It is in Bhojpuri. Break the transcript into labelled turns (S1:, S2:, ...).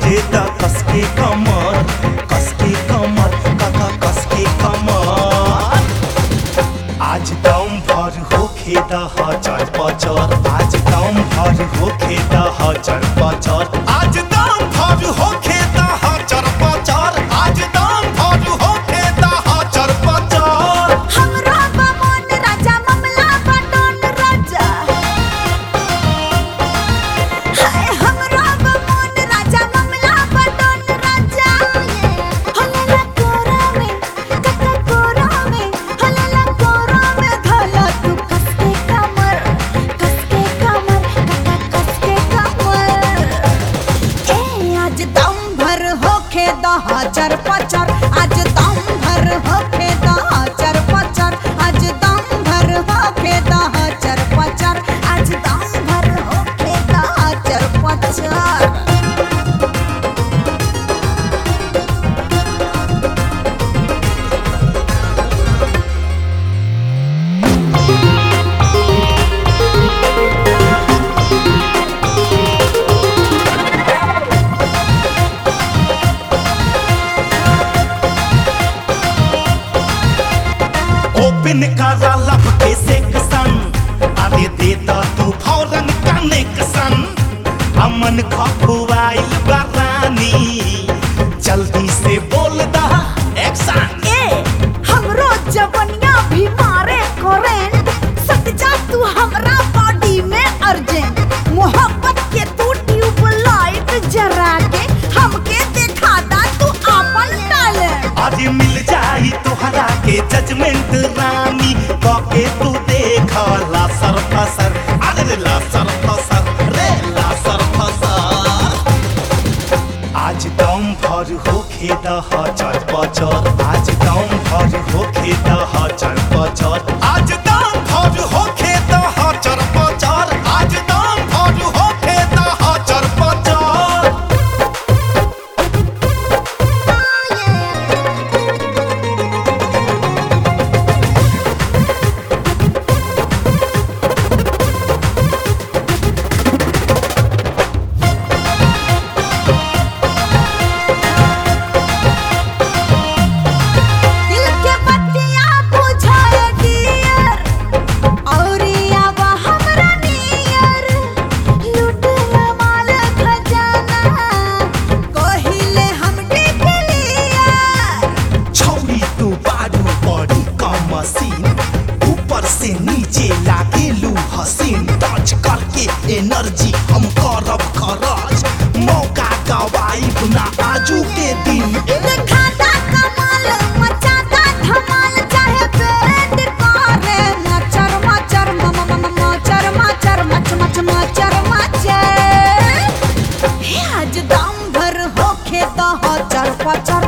S1: बाजे दा कसके कमर कसके कमर काका कसके कमर आज दम भर होखे द हजार पचर आज दम भर होखे द हजार पचर आज दम भर होखे द हजार पचर आज दम भर होखे द हजार पचर
S2: हमरा बामन राजा ममला बटन राजा हाय हमरा बामन राजा ममला बटन राजा हलला कोरा में कक्का कोरा में हलला कोरा में धला तू कसके कमर कसके कमर कक्का कसके कमर ए आज दम भर होखे द हजार पचर आज दम भर होखे द हजार पचर आज दम भर होखे द हजार पचर आज दम भर होखे द हजार पचर
S1: ओपन करा लब के सेक्शन अरे देता तू फौरन कनेक्शन अमन खपुआइल बरानी जल्दी से बोल दा एक्शन
S2: ए हमरो जवनिया भी मारे करेंट सट जा तू हमरा बॉडी में अर्जेंट मोहब्बत के तू ट्यूबलाइट जरा के हमके दिखा दा तू अपन टैलेंट
S1: आज मिल जाई तोहरा के जजमेंट रानी कके तू देख ला सर फसर अरे ला सर फसर रे ला सर फसर आज दम भर होखे द हजार पचर आज दम भर होखे द हजार पचर आज दम भर होखे द हजार पचर आज दम भर होखे द हजार पचर
S2: दिल के बत्तियां बुझाए डियर औरिया बा हमरा नियर लुटला माल खजाना कहिले हम डिकलिया
S1: छौरी तू बारू बड़ी कम मशीन ऊपर से नीचे लागेलू हसीन टच करके एनर्जी हम करब खरच मौका गवाइब ना आजू के दिन
S2: दिखाता कमाल मचाता धमाल चाहे बैंड करे मचर मचर मम मम मचर मचर मच मच मचर मचर हे आज दम भर होखे तो हजार पचर